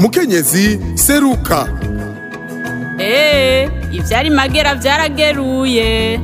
mukenyezi seruka eee ivyari magera vyarageruye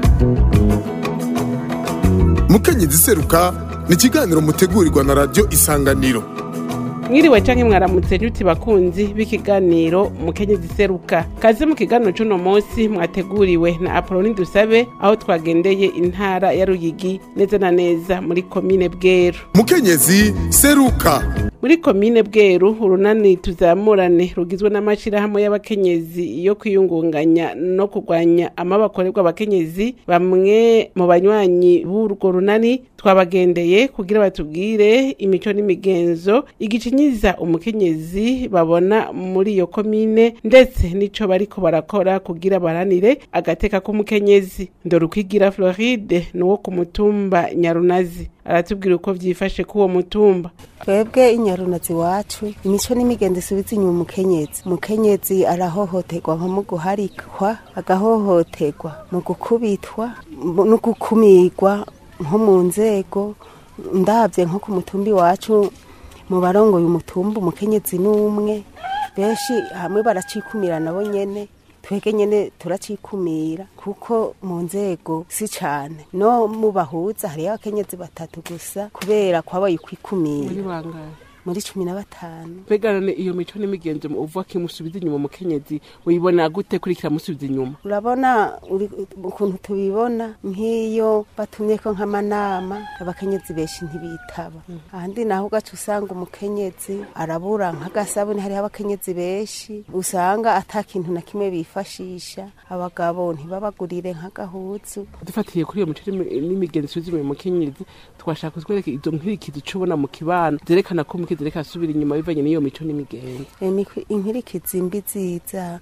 mukenyezi seruka ni ikiganiro mutegurirwa na radiyo isanganiro mwiriwe canke mwaramutse ntuti bakunzi b'ikiganiro mukenyezi seruka kaze mu kiganiro c'uno munsi mwateguriwe na apoloni dusabe aho twagendeye intara ya ruyigi neza na neza muri komine bweru mukenyezi seruka muri komine bweru urunani tuzamurane rugizwe n'amashirahamwe y'abakenyezi yo kwiyungunganya no kurwanya amabakorerwa abakenyezi bamwe mu banywanyi b'urwo runani twabagendeye kugira batubwire imico n'imigenzo igicinyiza umukenyezi babona muri iyo komine ndetse n'ico bariko barakora kugira baranire agateka k'umukenyezi ndorukwigira floride ni uwo ku mutumba nyarunazi aratubwira uko vyifashe k'uwo mutumba twebwe inyarunazi wacu imico n'imigenzo isubiza inyuma umukenyezi umukenyezi arahohoterwa nko mu guharikwa agahohoterwa mu gukubitwa mu- no gukumirwa nko mu nzego ndabye nko ku mutumba iwacu mu barongoye umutumba umukenyezi n'umwe benshi hamwe baracikumira nabo nyene twege nyene turacikumira kuko mu nzego si cane no mu bahuza hariyo abakenyezi batatu gusa kubera kwabaye ukwikumira muri bangahe muri cumi na batanu mbega none iyo mico n'imigenzo uvuga ko imusubiza inyuma umukenyezi uyibona gute kurikira musubiza inyuma urabona uri- ukuntu tubibona nk'iyo batumyeko nk'amanama abakenyezi benshi ntibitaba ahandi naho ugaca usanga umukenyezi arabura nk'agasabuni hariho abakenyezi benshi usanga ata kintu na kimwe bifashisha abagabo ntibabagurire nk'agahuzu dufatiye kuri iyo mico n'imi- n'imigenzo isubiza inyuma umukenyezi twashaka kutwereka izo nkirikizi uca ubona mu kibano zerekana ko umukenyezi reka asubira inyuma bivanye n'iyo mico n'imigenzo Imikwi- inkirikizi mbi ziza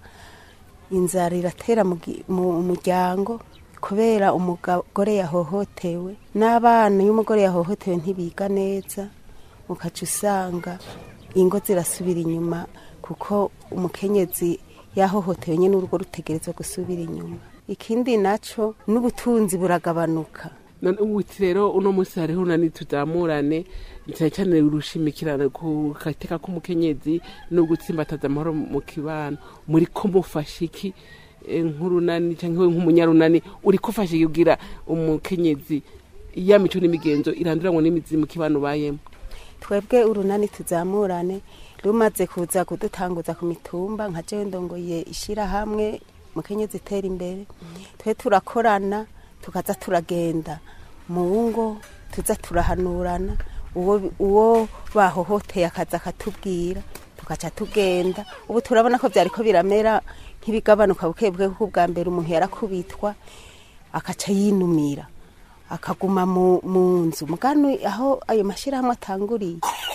inzara iratera mu gi- mu muryango kubera umugore yahohotewe n'abana iyo umugore yahohotewe ntibiga neza ukaca usanga ingo zirasubira inyuma kuko umukenyezi yahohotewe nyine urugo rutegerezwa gusubira inyuma ikindi naco n'ubutunzi buragabanuka none ubuti rero uno munsi hariho unani tuzamurane cyane cyane urushimikirana ku gateka k'umukenyezi no gutsimbataza amahoro mu kibano muri ko mufasha iki eh, nk'urunani cyangwa nk'umunyarunani uri kufasha iki kugira umukenyezi ya mico n'imigenzo iranduranwa n'imizi mu kibano ubayemo twebwe urunani tuzamurane rumaze kuza kudutanguza ku mitumba nka jewe ndongoye ishirahamwe mukenyezi itera imbere twe turakorana tukaza turagenda mu ngo tuza turahanurana uwo, uwo bahohoteye akaza akatubwira tugaca tugenda ubu turabona ko vyariko biramera nk'ibigabanuka bukebuke kuko ubwa mbere umuntu yarakubitwa akaca yinumira akaguma mu, mu nzu mugani aho ayo mashyirahamwe atanguriye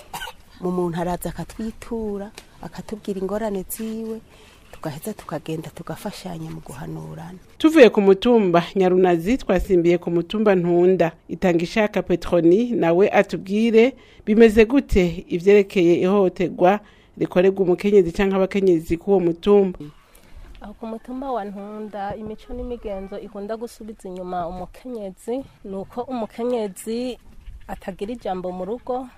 mu muntu araza akatwitura akatubwira ingorane ziwe tugaheza tukagenda tugafashanya mu guhanurana tuvuye ku mutumba nyarunazi twasimbiye ku mutumba ntunda itanga ishaka petroni nawe atubwire bimeze gute ivyerekeye ihohoterwa rikorerwa umukenyezi canke abakenyezi k'uwo mutumba aho ku mutumba wa ntunda imico n'imigenzo ikunda gusubiza inyuma umukenyezi ni uko umukenyezi atagira ijambo mu rugo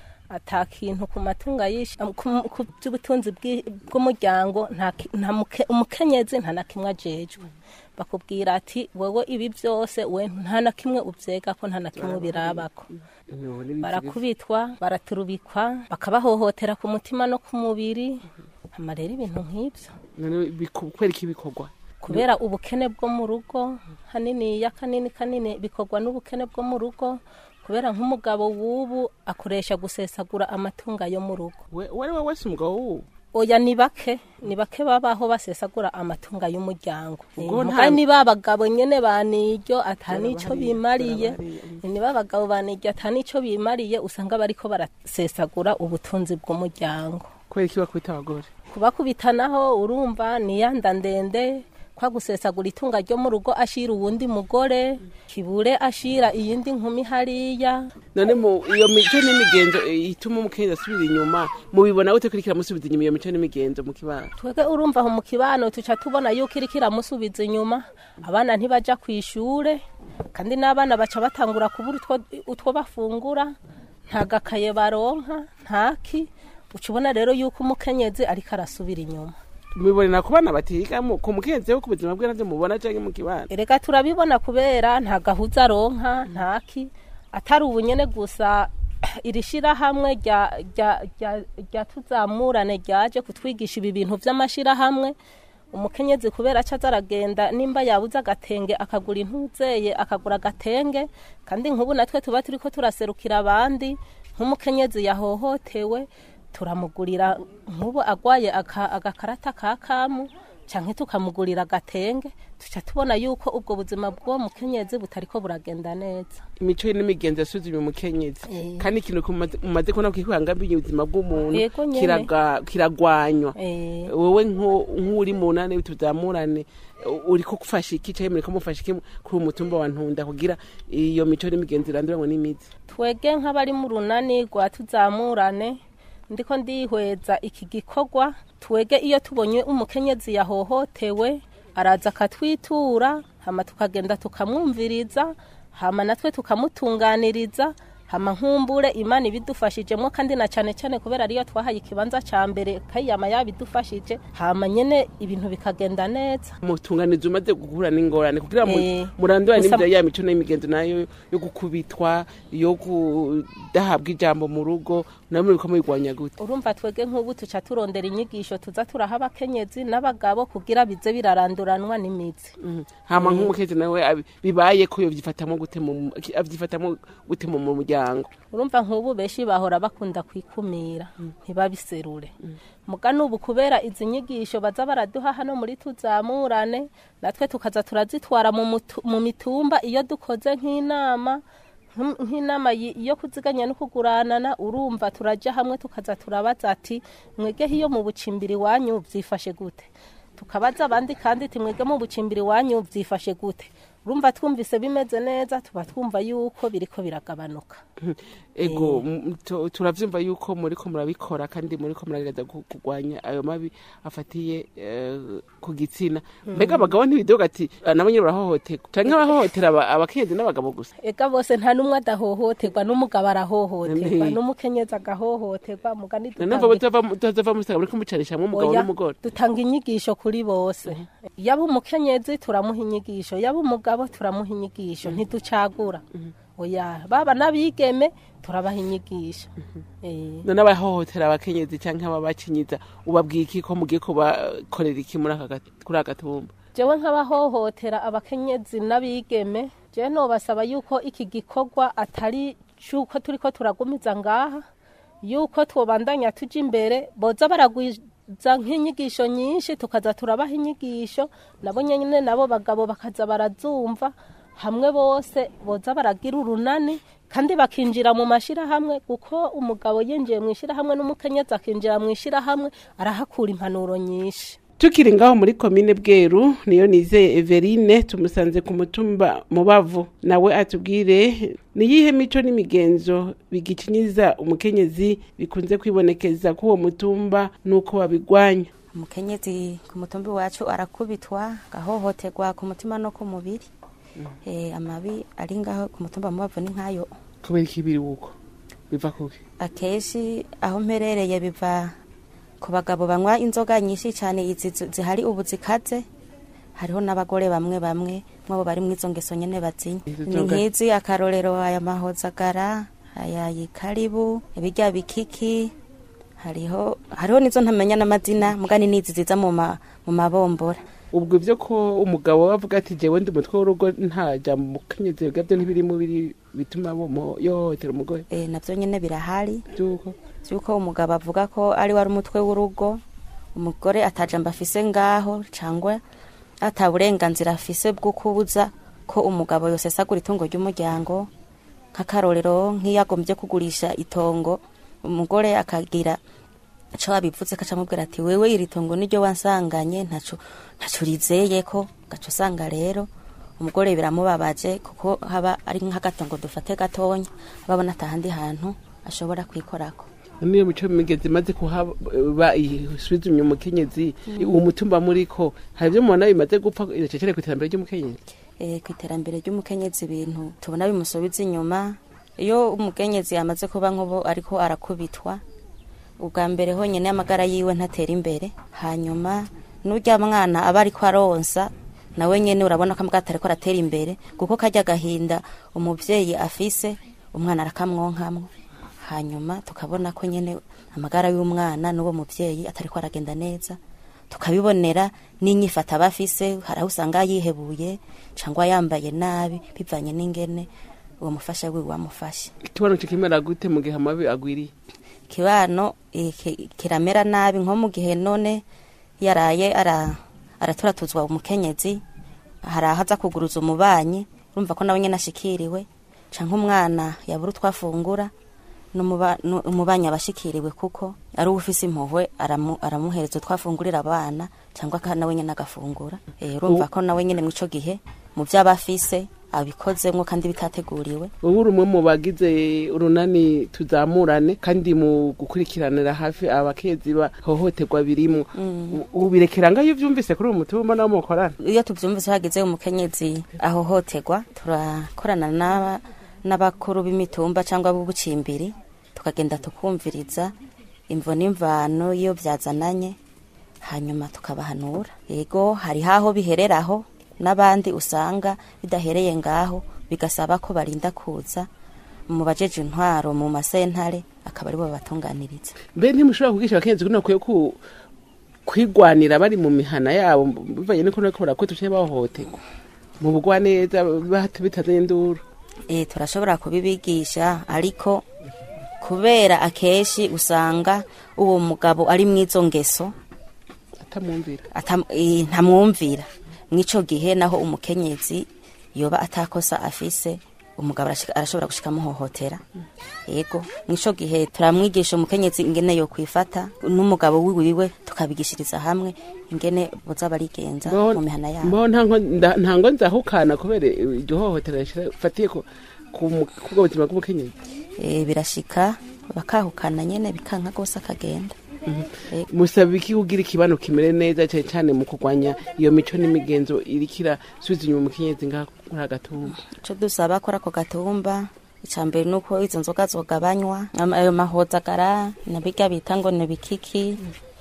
ata kintu ku matunga yishi ku- ku by'ubutunzi bw'i- bw'umuryango nta ki- nta muke- umukenyezi nta na kimwe ajejwe bakubwira ati wowe ibi byose we nta na kimwe ubyega ko nta na kimwe ubirabako barakubitwa baraturubikwa bakabahohotera ku mutima no ku mubiri hama rero ibintu nk'ibyo none biku- kwereka ibikorwa kubera ubukene bwo mu rugo hanini ya kanini kanini bikorwa n'ubukene bwo mu rugo kubera nk'umugabo w'ubu akoresha gusesagura amatunga yo mu rugo we uwo ari we wese umugabo wuwo oya ni bake ni bake babaho basesagura amatunga y'umuryango Ubwo nta- mugani ba bagabo nyene baniryo ata nico bimariye ni ba bagabo baniryo ata nico bimariye usanga bariko barasesagura ubutunzi bw'umuryango kwereka ibakubita abagore kubakubitanaho urumva ni yanda ndende kwa gusesagura itunga ryo mu rugo ashira uwundi mugore kibure ashira iyindi nkumi hariya none mu iyo mico n'imigenzo eh, ituma umukenyezi asubira inyuma mubibona gute kurikira musubiza inyuma iyo mico n'imigenzo mu kibano twebwe urumva aho mu kibano tuca tubona yuko iriko iramusubiza inyuma abana ntibaja ku ishure kandi n'abana baca batangura kubura utwo, utwo bafungura nta gakaye baronka ntaki uca ubona rero yuko umukenyezi ariko arasubira inyuma mubibonera ku bana batiga mu- ku mukenzi wo ku buzima bwe navyo mubona canke mu kibana erega turabibona kubera nta gahuza aronka ntaki atari ubunyene gusa iri shirahamwe rya- rya- rya- rya tuzamurane ryaje kutwigisha ibi bintu vy'amashirahamwe umukenyezi kubera aca aza aragenda nimba yabuze agatenge akagura intuzeye akagura agatenge kandi nk'ubu natwe tuba turiko turaserukira abandi nk'umukenyezi yahohotewe turamugurira nk'ubu agwaye aka- agakarata ka kamu canke tukamugurira agatenge tuca tubona yuko ubwo buzima bw'uwo mukenyezi butariko buragenda neza imico ye n'imigenzo yasuzumye umukenyezi Eh. kandi ikintu kumaze- mumaze kubona kwihangamiye ubuzima bw'umuntu Yego nyene. kiraga- kiragwanywa Eh, wowe nko- nk'uri mu nane tuzamurane uriko gufasha iki canke muriko mufasha iki kuri uwo mutumba wa ntunda kugira iyo mico n'imigenzo iranduranwe n'imizi twege nk'abari mu runani rwa tuzamurane ndiko ndihweza iki gikorwa twege iyo tubonye umukenyezi yahohotewe araza akatwitura hama tukagenda tukamwumviriza hama natwe tukamutunganiriza hama nkumbure imana ibidufashijemo kandi na cyane cyane kubera ariyo twahaye ikibanza ca mbere kayama yabidufashije hama nyene ibintu bikagenda neza mutunganizi umaze guhura n'ingorane kugira mu- Eh, murandurane gusa- n'ibyo ya mico n'imigenzo nayo yo gukubitwa yo kudahabwa ijambo mu rugo nayo muriko muyigwanya gute urumva twege nk'ubu tuca turondera inyigisho tuza turaha abakenyezi n'abagabo kugira bize biraranduranwa n'imizi Mhm. hama nk'umukezi nawe abi- bibaye ko yovyifatamwo gute mu avyifatamwo gute mu mu muryango urumva nk'ubu benshi bahora bakunda kwikumira ntibabiserure muga n'ubu kubera izi nyigisho baza baraduha hano muri tuzamurane natwe tukaza turazitwara mu mutu- mu mitumba iyo dukoze nk'inama nk'im- nk'inama yi- yo kuziganya no kuguranana urumva turaja hamwe tukaza turabaza ati mwegeho iyo mu bucimbiri wanyu byifashe gute tukabaza abandi kandi ati mwege mu bucimbiri wanyu byifashe gute urumva twumvise bimeze neza tuba twumva yuko biriko biragabanuka Mhm. ego m- tu- turavyumva yuko muriko murabikora kandi muriko muragereza gu- kugwanya ayo mabi afatiye eh, ku gitsina mbega abagabo ntibidoga ati "Ah, nabo nyene barahohoterwa canke abahohotera aba- abakenyezi n'abagabo gusa ega bose nta n'umwe adahohoterwa n'umugabo arahohoterwa None- n'umukenyezi agahohoterwa mugani nanumva dutanga- mutazava musanga muriko mucanishamwo umugabo Oya, n'umugore dutanga inyigisho kuri bose yaba umukenyezi turamuha inyigisho yaba umugabo turamuha inyigisho ntiducagura oya baba n'abigeme turabaha inyigisho Eh, none abahohotera abakenyezi canke ababacinyiza ubabwiye iki ko mugiye kubakorera iki muri aka gat- kuri aka gatumba jewe nk'abahohotera abakenyezi n'abigeme jewe nobasaba yuko iki gikorwa atari cyuko turiko turagumiza ngaha yuko twobandanya tuja imbere boza baragwiza nk'inyigisho nyinshi tukaza turabaha inyigisho nabo nyene nabo bagabo bakaza barazumva hamwe bose boza baragira urunani kandi bakinjira mu mashirahamwe kuko umugabo yinjiye mu ishirahamwe n'umukenyezi akinjira mu ishirahamwe arahakura impanuro nyinshi tukiri ngaho muri komine bweru niyo nizeye everine tumusanze ku mutumba mubavu nawe atubwire ni iyihe mico n'imigenzo bigicinyiza umukenyezi bikunze kwibonekeza k'uwo mutumba n'uko babigwanya umukenyezi ku mutumbi wacu arakubitwa agahohoterwa ku mutima no ku mubiri Eh, amabi ari ngaho ku mutumba mubavu ni nkayo kubera iki biri wuko biva kuki akenshi aho mperereye biva ku bagabo banywa inzoga nyinshi cyane izi zi- zihari ubu zikaze hariho n'abagore bamwe bamwe mwabo bari mu izo ngeso nyene bazinya Izo ni nzoga- nk'izi akarorero aya mahozagara aya yikaribu ibirya bikiki hariho hariho nizo ntamenya n'amazina mugani nizi ziza mu ma- mu mabombora ubwo ibyo ko umugabo avuga ati jewe ndi umutwe w'urugo nta jambo umukenyezi bwabyo ntibirimo biri bituma bomo- yohohotera umugore e, navyo nyene birahari by'uko yuko umugabo avuga ko ari wari umutwe w'urugo umugore atajamba afise ngaho cangwa ata burenganzira afise bwo kubuza ko umugabo yosesagura itungo ry'umuryango nk'akarorero nk'iyo agombye kugurisha itongo umugore akagira ico abivuze kaca amubwira ati wewe iri tongo niryo wansanganye ntaco ntaco rizeye ko gaca usanga rero umugore biramubabaje kuko haba ari nk'agatongo dufate gatonya babona atahandi hantu ashobora kwikorako niyo mico migezi imaze kuhaba isuzumye umukenyezi uwo mutumba muriko hari ibyo mubona bimaze gupfa iracecere ku iterambere ry'umukenyezi e, ku iterambere ry'umukenyezi ibintu tubona bimusubiza inyuma iyo umukenyezi yamaze kuba nk'ubu ariko arakubitwa ubwa mbere honyine amagara yiwe ntatera imbere hanyuma n'urya mwana aba ariko aronsa nawe nyene urabona ko amagara atariko aratera imbere kuko karya agahinda umuvyeyi afise umwana arakamwonkamwo hanyuma tukabona ko nyene amagara y'umwana n'uwo muvyeyi atariko aragenda neza tukabibonera n'inyifata aba afise hari aho usanga yihebuye cyangwa yambaye nabi bivanye n'ingene uwo mufasha wiwe wamufashe ikibano kikimera gute mu gihe amabi agwiriye kibano eh, ki- kiramera nabi nko mu gihe none yaraye ara araturatuzwa umukenyezi hari aho aza kuguruza umubanyi urumva ko nawe nyene ashikiriwe canke umwana yabura utwafungura n'umuba- nu- umubanyi aba ashikiriwe kuko ari ufise impuhwe aramu- aramuhereza utwafungurira abana cyangwa aka- nawe nyene agafungura Eh, urumva ko nawe nyene mw'ico gihe mu vyo aba afise abikozemwo kandi bitateguriwe wowe uri umwe mu bagize urunani tuzamurane kandi mu gukurikiranira hafi abakezi bahohoterwa birimo ubirekera ngaho iyo uvyumvise kuri uwo mutumba nawo mukorana iyo tuvyumvise hagize umukenyezi ahohoterwa turakorana n'aba- n'abakuru b'imitumba cyangwa b'ubucimbiri tukagenda tukumviriza imvo n'imvano iyo byazananye hanyuma tukabahanura yego hari haho bihereraho n'abandi usanga bidahereye ngaho bigasaba ko barinda kuza mu bajeje intwaro mu masentare akaba aribo babatunganiriza mbe ntimushobora kugisha abakenyezi kuno bakwiye ku kwigwanira bari mu mihana yabo bivanye n'uko bariko barakora tuciye bahohoterwa mu bugwa neza bat- bitazanye induru e, turashobora kubibigisha ariko kubera akenshi usanga uwo mugabo ari mw'izo ngeso atamwumvira atam- eh, ntamwumvira mw'ico gihe naho umukenyezi yoba atakosa afise umugabo arashika- arashobora gushika amuhohotera yego mw'ico gihe turamwigisha umukenyezi ingene yo kwifata n'umugabo wiwiwe tukabigishiriza hamwe ingene boza barigenza mu mihana yabo mbaho nta nko- nda- nta ngo nzahukana kubera iryo hohotera rifatiye ku ku mu- kubwo buzima bw'umukenyezi e, birashika bakahukana nyene bikanka gose akagenda Yego. musaba iki kugira ikibano kimere neza cyane cyane mu kurwanya iyo mico n'imigenzo irikira subiza inyuma umukenyezi ngaha kuri agatumba ico dusaba kuri ako gatumba icambere nuko izo nzoga zogabanywa ama- ayo mahozagara na birya bita ngo ni bikiki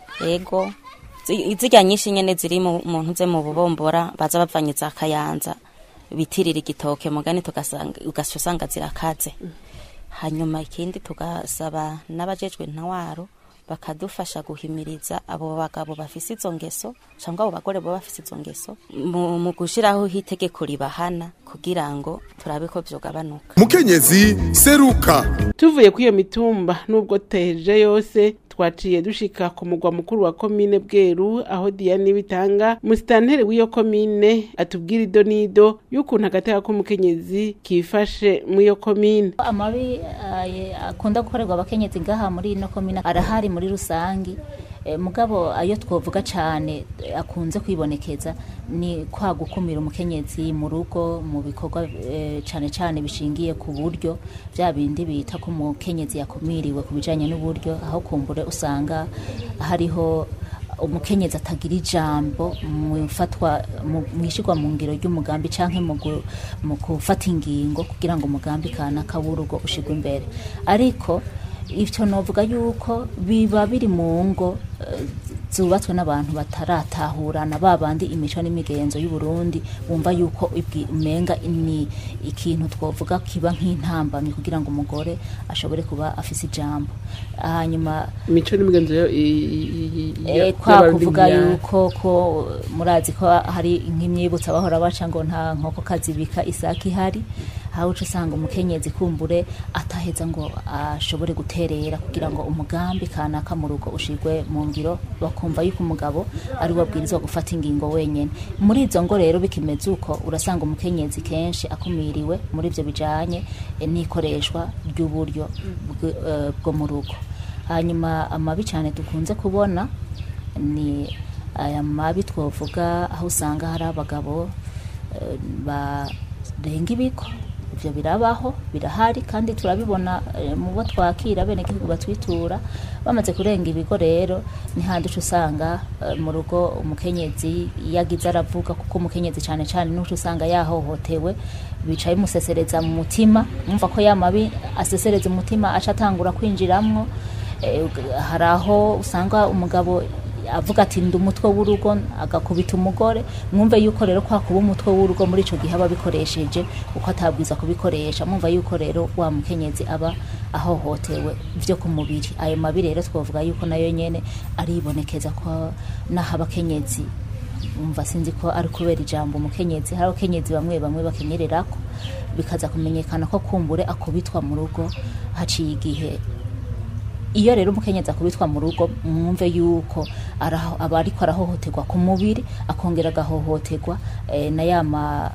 ego Zi- zirya nyinshi nyene ziri mu mu ntuze mu bubombora baza bavanye za kayanza bitirira igitoke mugani tugasanga ugaca usanga zirakaze hanyuma ikindi tugasaba n'abajejwe intwaro bakadufasha guhimiriza abo bagabo bafise izo ngeso cyangwa abo bagore baba bafise izo ngeso mu, mu gushiraho itegeko ribahana kugira ngo turabe ko vyogabanuka mukenyezi seruka tuvuye kuri iyo mitumba nubwo teje yose twaciye dushika ku mugwa mukuru wa komine bweru aho diyane bitanga musitanteri w'iyo komine atubwira ido n'ido y'ukuntu agateka k'umukenyezi kifashe mu iyo komine amabi eh, akunda gukorerwa abakenyezi ngaha muri ino komine arahari muri rusangi Eh, mugabo ayo twovuga cyane eh, akunze kwibonekeza ni kwa gukumira umukenyezi mu rugo mu bikorwa eh, cyane cyane bishingiye ku buryo bya bindi bita ko umukenyezi yakumiriwe ku bijyanye n'uburyo aho kumbure usanga hariho umukenyezi atagira ijambo mu ifatwa mu ishyirwa mu ngiro ry'umugambi cyangwa mu gu- mu gufata ingingo kugira ngo umugambi kanaka w'urugo ushyirwe imbere ariko ivyo novuga yuko biba biri mu ngo eh, zubatswe n'abantu bataratahurana ba bandi imico n'imigenzo y'u Burundi bumva yuko ibwi- umenga ni ikintu twovuga kiba nk'intambamyi kugira ngo umugore ashobore kuba afise ijambo hanyuma imico n'imigenzo yo- i- i- i- Eh, ya- kwa y'abarundi kuvuga ya- yuko ko murazi ko hari nk'imyibutso bahora baca ngo nta nkoko kazibika isake ihari aho uca usanga umukenyezi kumbure ataheza ngo ashobore guterera kugira ngo umugambi kanaka mu rugo ushirwe mu ngiro bakumva yuko umugabo ari we abwirizwa gufata ingingo wenyene muri izo ngo rero bikimeze uko urasanga umukenyezi kenshi akumiriwe muri ivyo bijanye eh, n'ikoreshwa ry'uburyo bw- eh, bwo mu rugo hanyuma amabi cyane dukunze kubona ni aya mabi twavuga aho usanga hari abagabo eh, barenga ibigo ibyo birabaho birahari kandi turabibona eh, mu bo twakira bene igihugu batwitura bamaze kurenga ibigo rero ni handi uca usanga eh, mu rugo umukenyezi iyo agize aravuga kuko umukenyezi cyane cyane n'uca usanga yahohotewe bicaye bimusesereza mu mutima mwumva ko ya mabi asesereza umutima aca atangura kwinjiramwo eh, hari aho usanga umugabo avuga ati ndi umutwe w'urugo agakubita umugore mwumve yuko rero kwa kuba umutwe w'urugo muri ico gihe aba abikoresheje uko atabwiza kubikoresha mwumva yuko rero wa mukenyezi aba ahohotewe vyo ku mubiri ayo mabi rero twavuga yuko nayo nyene aribonekeza ko naho abakenyezi umva sinzi ko ari kubera ijambo umukenyezi hari abakenyezi bamwe bamwe bakenyererako bikaza kumenyekana ko kumbure akubitwa mu rugo haciye igihe iyo rero umukenyezi akubitwa mu rugo mwumve yuko araho- aba ariko arahohoterwa ku mubiri akongera agahohoterwa eh, na yama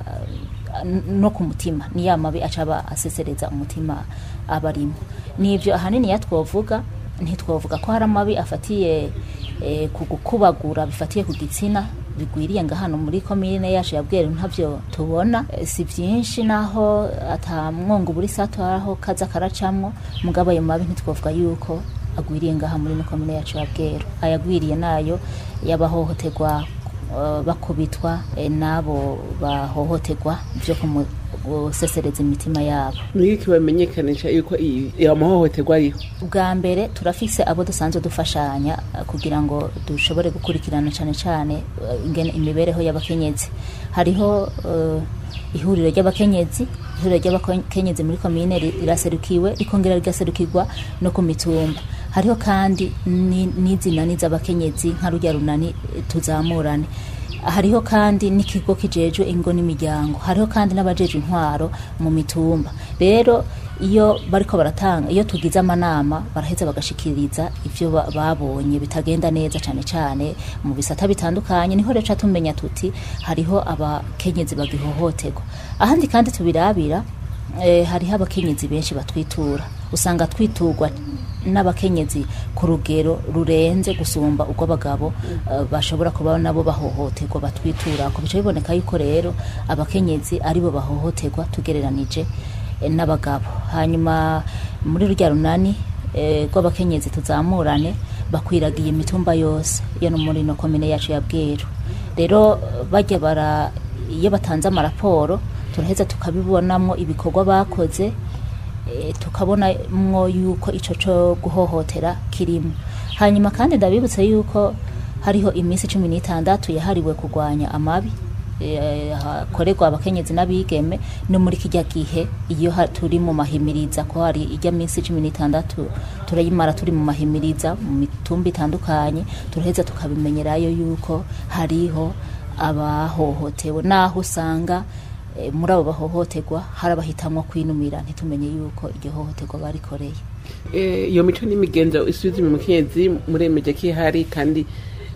no ku mutima ni ya mabi aca aba asesereza umutima aba arimo nivyo ahanini ya twovuga ntitwovuga ko hari amabi afatiye eh, ku gukubagura bifatiye ku gitsina bigwiriye nga hano muri komine yacu ya Bweru ntavyo tubona Eh, si vyinshi naho atamwongo buri sato aho kaza karacamwo mugabo ayo mabi ntitwovuga yuko agwiriye ngaha muri no komine yacu ya Bweru ayagwiriye nayo yabahohoterwa eh, bakubitwa eh, n'abo bahohoterwa vyo kumu- gusesereza imitima yabo niki bamenyekanisha yuko iyi- iyo mahohoterwa ariho bwa mbere turafise abo dusanzwe dufashanya eh, kugira ngo dushobore gukurikirana cyane cyane eh, ingene imibereho y'abakenyezi hariho eh, ihuriro ry'abakenyezi ihuriro ry'abakenyezi muri komine ri- riraserukiwe rikongera rigaserukirwa no ku mitumba hariho kandi ni- n'izinani z'abakenyezi nka rujya runani eh, tuzamurane hariho kandi n'ikigo kijejwe ingo n'imiryango hariho kandi n'abajejwe intwaro mu mitumba rero iyo bariko baratanga iyo tugize amanama baraheza bagashikiriza ivyo ba- babonye bitagenda neza cane cane mu bisata bitandukanye niho rero ca tumenya tuti hariho abakenyezi bagihohoterwa ahandi kandi tubirabira eh, hariho abakenyezi benshi batwitura usanga twiturwa n'abakenyezi ku rugero rurenze gusumba uko abagabo eh, bashobora kuba nabo bahohoterwa batwitura ko bica biboneka yuko rero abakenyezi aribo bahohoterwa tugereranije eh, n'abagabo hanyuma muri rurya runani eh, rw'abakenyezi tuzamurane bakwiragiye imitumba yose yo no muri no komine yacu ya Bweru rero bajya bara iyo batanze amaraporo turaheza tukabibonamo ibikorwa bakoze eh, tukabonamwo yuko ico co guhohotera kirimo hanyuma kandi ndabibutse yuko hariho iminsi cumi n'itandatu yahariwe kurwanya amabi eh, hakorerwa abakenyezi n'abigeme no muri kijya gihe iyo ha- turi mu mahimiriza ko hari ijya minsi cumi n'itandatu turayimara turi mu mahimiriza mu mitumba itandukanye turaheza tukabimenyerayo yuko hariho abahohotewe naho usanga eh, muri abo bahohoterwa hari abahitamwo kwinumira ntitumenye yuko iryo hohoterwa barikoreye Eh, iyo mico n'imigenzo isubiza mu mukenyezi muremeje ko ihari kandi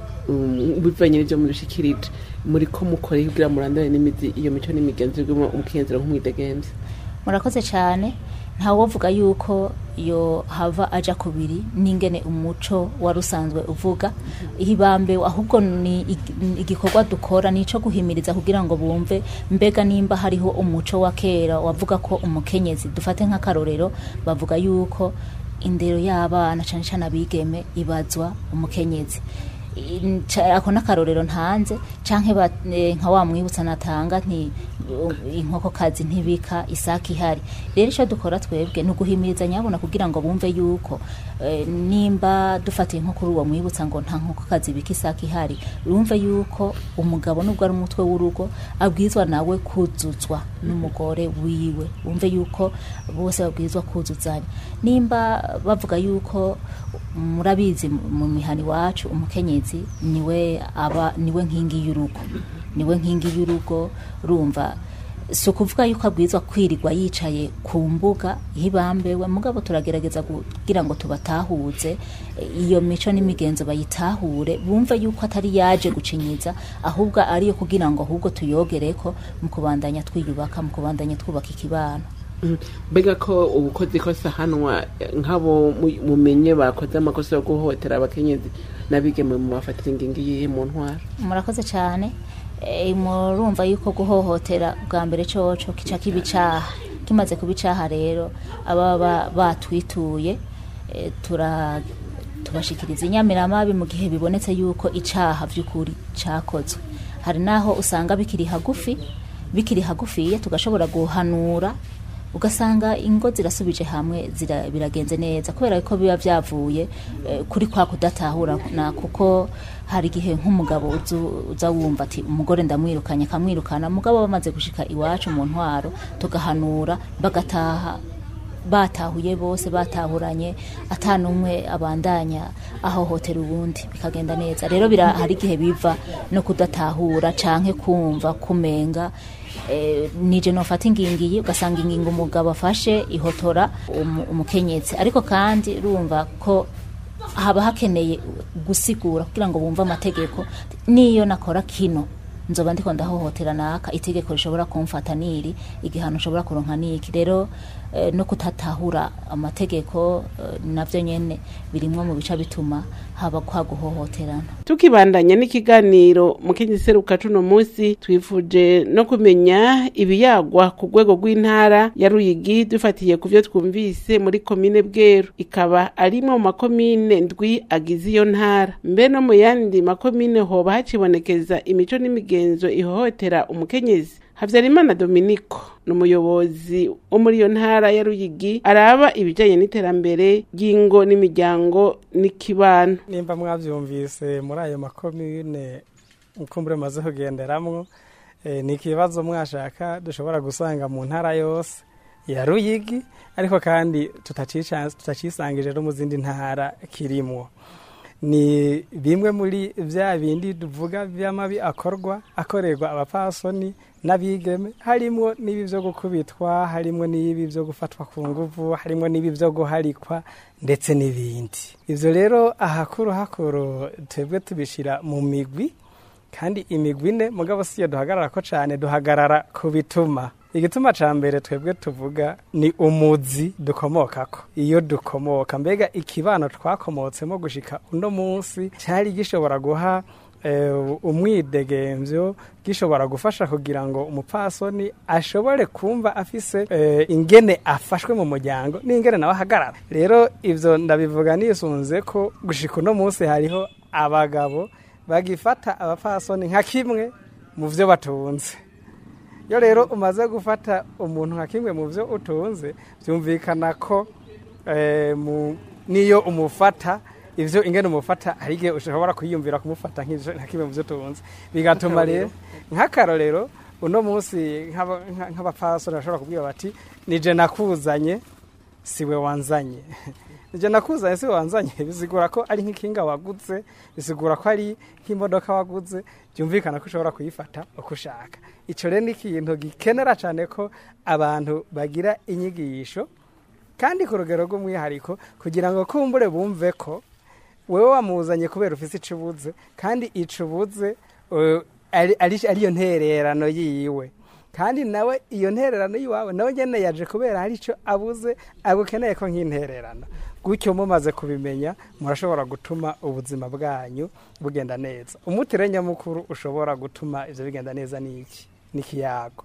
um, bivanye n'ivyo mudushikirije muri ko mukoreye kugira murandane n'imizi iyo mico n'imigenzo y'umu umukenyezi nk'umwidegemvye murakoze cyane ntawovuga yuko yo hava aja kubiri n'ingene umuco wari usanzwe uvuga ihibambe ahubwo ni ig- ni igikorwa dukora ni ico guhimiriza kugira ngo bumve mbega nimba hariho umuco wa kera wavuga ko umukenyezi dufate nk'akarorero bavuga yuko indero y'abana cane cane abigeme ibazwa umukenyezi In- ca- ako n'akarorero ntanze canke ba- eh, nka wa mwibutsa natanga nti uh, inkokokazi ntibika isaki ihari rero ico dukora twebwe ni uguhimiriza nyabona kugira ngo bumve yuko eh, nimba dufatiye nko kuri uwo mwibutsa ngo nta nkokokazi ibika isaki ihari bumve yuko umugabo nubwo ari umutwe w'urugo abwirizwa nawe kuzuzwa n'umugore wiwe bumve yuko bose babwirizwa kuzuzanya nimba bavuga yuko murabizi mu mihani wacu umukenyezi niwe aba niwe nkingi y'urugo niwe nkingi y'urugo rumva si ukuvuga yuko abwirizwa kwirirwa yicaye ku mbuga hibambewe mugabo turagerageza kugira ngo tubatahuze eh, iyo mico n'imigenzo bayitahure bumve yuko atari yaje gucinyiza ahubwo ariyo kugira ngo ahubwo tuyogereko mu kubandanya twiyubaka mu kubandanya twubaka ikibano Mhm. mbega ko ubukozi ikosa hanwa eh, nk'abo mu- mumenye bakoze amakosa yo guhohotera abakenyezi n'abigeme mu mafatira ingingo yihe mu ntwara murakoze cyane Eh, murumva yuko guhohotera bwa mbere coco kica kiba icaha kimaze kuba icaha rero ababa batwituye eh, tura tubashikiriza inyamiramabi mu gihe bibonetse yuko icaha vy'ukuri cakozwe hari naho usanga bikiri hagufi bikiri hagufiye tugashobora guhanura ugasanga ingo zirasubije hamwe zira, biragenze neza kubera ko biba byavuye eh, kuri kwa kudatahura na kuko hari igihe nk'umugabo uzu- uza wumva ati umugore ndamwirukanye akamwirukana mugabo bamaze gushika iwacu mu ntwaro tugahanura bagataha batahuye bose batahuranye atanumwe abandanya ahohotera ubundi bikagenda neza rero bira hari igihe biva no kudatahura canke kumva kumenga eh, nije nofata ingingiyi ugasanga ingingo umugabo afashe ihotora umu- umukenyezi ariko kandi urumva ko haba hakeneye gusigura kugira ngo bumve amategeko niyo nakora kino nzoba ndiko ndahohotera naka itegeko rishobora kumfata niri igihano nshobora kuronka niki rero eh, no kutatahura amategeko eh, navyo nyene birimwo mu bica bituma haba kwa guhohoterana tukibandanya n'ikiganiro mukenyezi seruka cuno munsi twifuje no kumenya ibiyagwa ku rwego rw'intara ya ruyigi dufatiye ku vyo twumvise muri komine bweru ikaba arimwe mu makomine ndwi agize iyo ntara mbe no mu yandi makomine hoba hacibonekeza imico n'imigenzo ihohotera umukenyezi havyarimana dominiko ni umuyobozi wo muri iyo ntara ya ruyigi araba ibijanye n'iterambere ry'ingo n'imiryango n'ikibano nimba mwabyumvise muri ayo makomine mukumbure maze kugenderamwo eh, ni ikibazo mwashaka dushobora gusanga mu ntara yose ya ruyigi ariko kandi tutacica- tutacisangije no mu zindi ntara kirimwo ni bimwe muri bya bindi tuvuga by'amabi akorwa akorerwa abapasoni n'abigeme harimwo n'ibi byo gukubitwa harimwo n'ibi byo gufatwa ku nguvu harimwo n'ibi byo guharikwa ndetse n'ibindi ibyo rero ahakuru hakuru twebwe tubishyira mu migwi kandi imigwi ine mugabo si yo duhagarara ko cyane duhagarara ku bituma igituma cya mbere twebwe tuvuga ni umuzi dukomokako iyo dukomoka mbega ikibano twakomotsemo gushika uno munsi cyari gishobora guha eh, umwidegemvyo gishobora gufasha kugira ngo umupfasoni ashobore kumva afise eh, ingene afashwe mu muryango n'ingene nawe ahagarara rero ivyo ndabivuga nisunze ko gushika uno munsi hariho abagabo bagifata abapfasoni nka kimwe mu vyo batunze iyo rero umaze gufata umuntu nka kimwe mu byo utunze byumvikana ko eh, mu- niyo umufata ibyo ingene umufata hari igihe ushobora kwiyumvira kumufata nk'ivyo- nka kimwe mu byo utunze bigatuma rero nk'akarorero uno munsi nk'aba- nka- nk'abapfasoni bashobora kubwira bati nije nakuzanye siwe wanzanye nije nakuzanye siwe wanzanye bisigura ko ari nk'ikinga waguze bisigura ko ari nk'imodoka waguze byumvikana ko ushobora kuyifata uko ushaka icyo rero ni ikintu gikenera cyane ko abantu bagira inyigisho kandi ku rugero rw'umwihariko kugira ngo kumbure bumve ko wowe wamuzanye kubera ufite icyo ubuze kandi icyo ubuze eh, ari- ari- ariyo ntererano yiwe kandi nawe iyo ntererano y'iwawe nawe nyine yaje kubera hari icyo abuze agukeneye ko nk'intererano gutyo mumaze kubimenya murashobora gutuma ubuzima bwanyu bugenda neza umutire nyamukuru ushobora gutuma ibyo bigenda neza ni iki ni ikiyago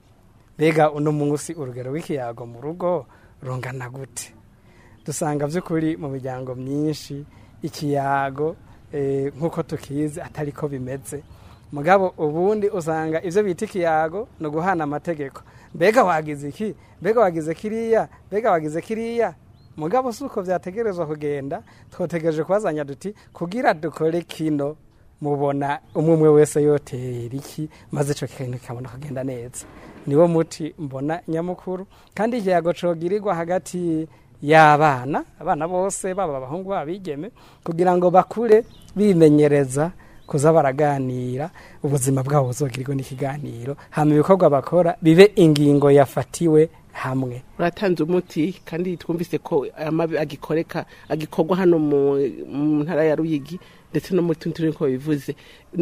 mbega uno munsi urugero rw'ikiyago mu rugo rungana gute dusanga by'ukuri mu miryango myinshi ikiyago eh, nk'uko tukizi atari ko bimeze mugabo ubundi usanga ibyo bita ikiyago ni uguhana amategeko mbega wagize iki mbega wagize kiriya mbega wagize kiriya mugabo si uko byategerezwa kugenda twotegereje kubazanya duti kugira dukore kino mubona umwe umwe wese yotera iki maze icyo kintu kikabona kugenda neza niwo muti mbona nyamukuru kandi ikiyago cogirirwa hagati y'abana abana bose baba abahungu baba abigeme kugira ngo bakure bimenyereza kuza baraganira ubuzima bwabo buzogirirwe n'ikiganiro hama ibikorwa bakora bibe ingingo yafatiwe hamwe uratanze umuti kandi twumvise ko amabi agikoreka agikorwa hano mu mu ntara ya ruyigi ndetse no muri tundi turere ko bivuze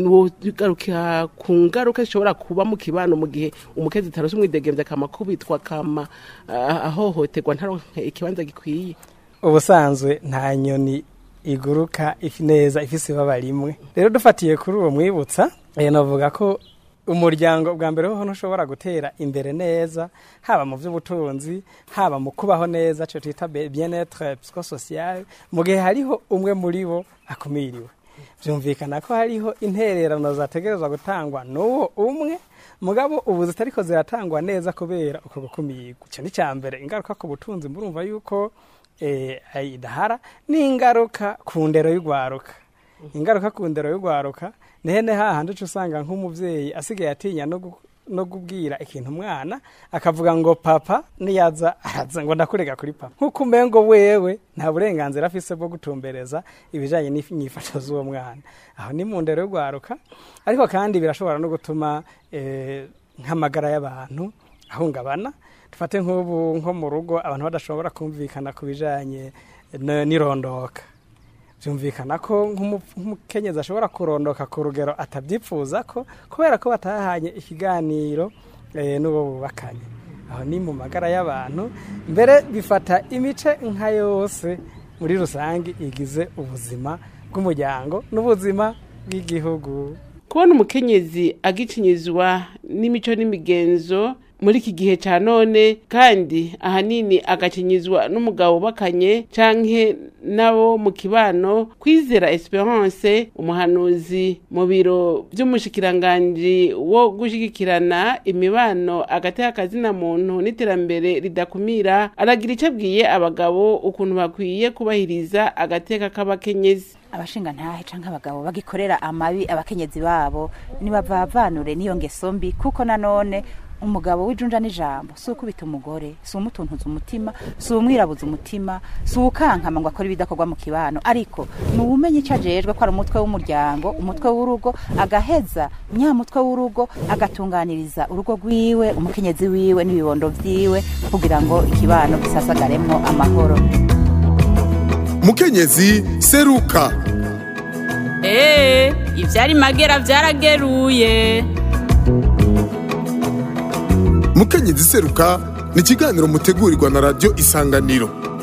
garukira ku ngaruka zishobora kuba mu kibano mu gihe umukezi utarose umwidegemvye akama kubitwa akama ah, ahohoterwa ntaronke ikibanza gikwiye ubusanzwe nta nyoni iguruka ifi neza ifise ibaba rimwe rero dufatiye kuri uwo mwibutsa eh, navuga ko umuryango bwa mbere ho ntushobora gutera imbere neza haba mu by'ubutunzi haba mu kubaho neza cyo twita be- bien-être psychosocial mu gihe hariho umwe muri bo akumiriwe byumvikana ko hariho intererano zategerezwa gutangwa n'uwo umwe mugabo ubu zitariko ziratangwa neza kubera uko gukumirwa icyo ni cya mbere ingaruka ku butunzi murumva yuko eh, idahara n'ingaruka ku ndero y'urwaruka ingaruka ku ndero y'urwaruka ni hene hahandi uca usanga nk'umubyeyi asigaye atinya no gu- no kubwira ikintu umwana akavuga ngo papa niyaza araza ngo ndakurega kuri papa nk'uko umengo wewe nta burenganzira afise bwo gutumbereza ibijanye n'inyifato z'uwo mwana aho ni mu ndero y'urwaruka ariko kandi birashobora no gutuma eh, nk'amagara y'abantu ahungabana dufate nk'ubu nko mu rugo abantu badashobora kumvikana ku bijanye n- n'irondoka byumvikana ko nk'umu- nk'umukenyezi ashobora kurondoka ku rugero atabyipfuza ko kubera ko batahanye ikiganiro eh, n'uwo bubakanye aho ni mu magara y'abantu mbere bifata imice nka yose muri rusange igize ubuzima bw'umuryango n'ubuzima bw'igihugu kubona umukenyezi agicinyizwa n'imico n'imigenzo muri iki gihe cya none kandi ahanini agacinyizwa n'umugabo ubakanye canke nabo mu kibano kwizera esperance umuhanuzi mu biro by'umushikiranganji wo gushigikirana imibano hagati y'akazina muntu n'iterambere ridakumira aragira icyo abwiye abagabo ukuntu bakwiye kubahiriza agateka k'abakenyezi abashinga ntahe canke abagabo bagikorera amabi abakenyezi babo nibavanure n'iyo ngeso mbi kuko nanone umugabo w'ijunja n'ijambo si ukubita umugore si umutuntuza umutima si umwirabuza umutima si ukankama ngo akore ibidakorwa mu kibano ariko ni uwumenya icyo ajejwe ko ari umutwe w'umuryango umutwe w'urugo agaheza nyamutwe w'urugo agatunganiriza urugo rwiwe umukenyezi wiwe n'ibibondo vyiwe kugira ngo ikibano gisasagaremwo amahoro mukenyezi seruka Ee, ivyari magera vyarageruye. mukenyezi seruka ni ikiganiro mutegurirwa na radiyo isanganiro